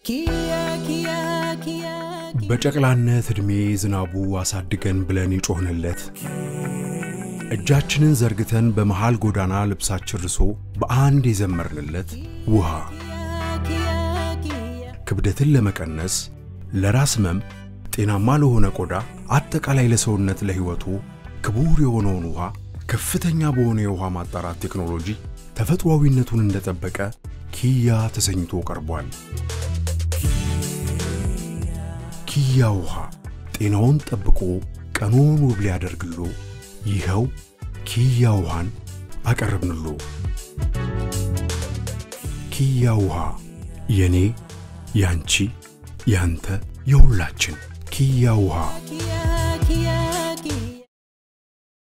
በጨቅላነት ዕድሜ ዝናቡ አሳድገን ብለን የጮኽንለት እጃችንን ዘርግተን በመሃል ጎዳና ልብሳችን ርሶ በአንድ የዘመርንለት ውሃ ክብደትን ለመቀነስ ለራስ ህመም፣ ጤናማ ለሆነ ቆዳ፣ አጠቃላይ ለሰውነት ለሕይወቱ ክቡር የሆነውን ውሃ ከፍተኛ በሆነ የውሃ ማጣራት ቴክኖሎጂ ተፈጥሯዊነቱን እንደጠበቀ ኪያ ተሰኝቶ ቀርቧል። ኪያ ውሃ ጤናውን ጠብቆ ቀኑን ውብ ሊያደርግሎ ይኸው ኪያ ውሃን አቀረብንሎ። ኪያ ውሃ የኔ ያንቺ ያንተ የሁላችን ኪያ ውሃ